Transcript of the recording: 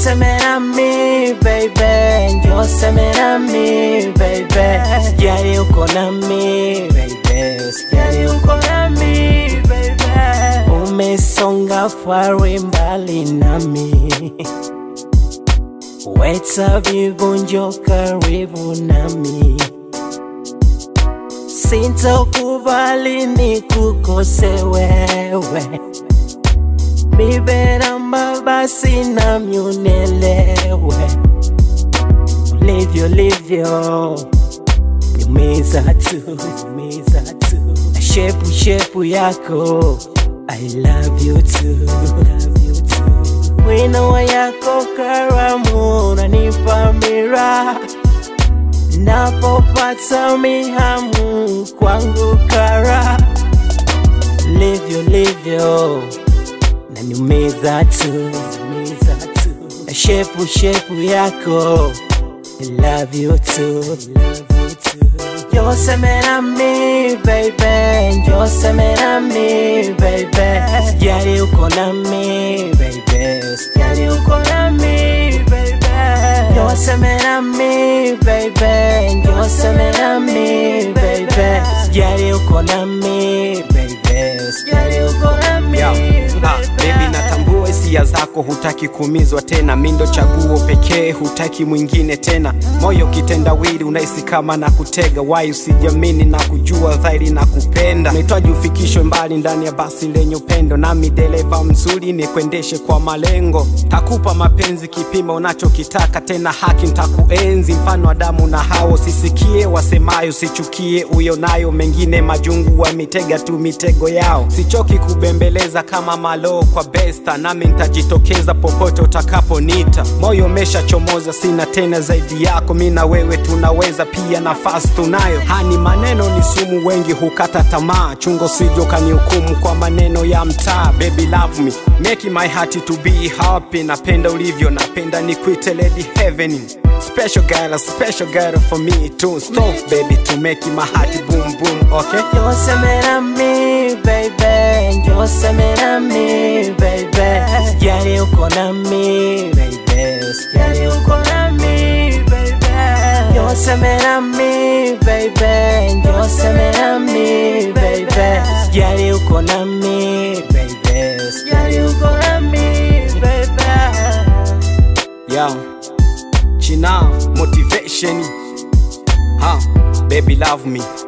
seme nami baby, njoo seme nami baby, sijali uko nami baby, sijali uko nami baby, umesonga fari mbali nami weta vivunjo karibu nami sintokubali nikukose wewe miberamba basi nami unielewe ulivyo livyo yumiza tu yumiza tu na shepu shepu yako I love you too, love you too. Wino wa yako karamu unanipa mira napopata mihamu kwangu kara livyo livyo naniumiza tu umiza tu na shepu shepu yako I love you too, love you too. Njoo seme nami baby, njoo seme nami baby, sijali uko nami baby, sijali uko nami baby, njoo seme nami baby, njoo seme nami baby, sijali uko nami baby, sijali uko nami Yo, ah, baby natambua hisia zako, hutaki kuumizwa tena, mindo chaguo pekee, hutaki mwingine tena. Moyo kitendawili, unahisi kama na kutega wai, usijamini na kujua dhahiri na kupenda. Nahitaji ufikishwe mbali ndani ya basi lenye upendo, nami dereva mzuri nikuendeshe kwa malengo. Takupa mapenzi kipimo unachokitaka, tena haki ntakuenzi, mfano wa damu na hao. Sisikie wasemayo, sichukie uyonayo, mengine majungu wamitega tu mitego yao. Sichoki kubembeleza kama malo kwa besta, nami ntajitokeza popote utakaponita. Moyo umeshachomoza, sina tena zaidi yako, mi na wewe tunaweza, pia nafasi tunayo. Hani maneno ni sumu, wengi hukata tamaa, chungo sijo kanihukumu kwa maneno ya mtaa. Baby love me, make my heart to be happy. Napenda ulivyo, napenda nikuite lady heaven. Special girl, a special girl for me too. Stop baby to make my heart boom boom, okay? Njoo seme nami baby, njoo seme nami baby, sijali uko nami baby, sijali uko nami baby, njoo seme nami baby, njoo seme nami baby, sijali uko nami baby, sijali uko nami baby. Yo, China motivation. Huh, baby love me.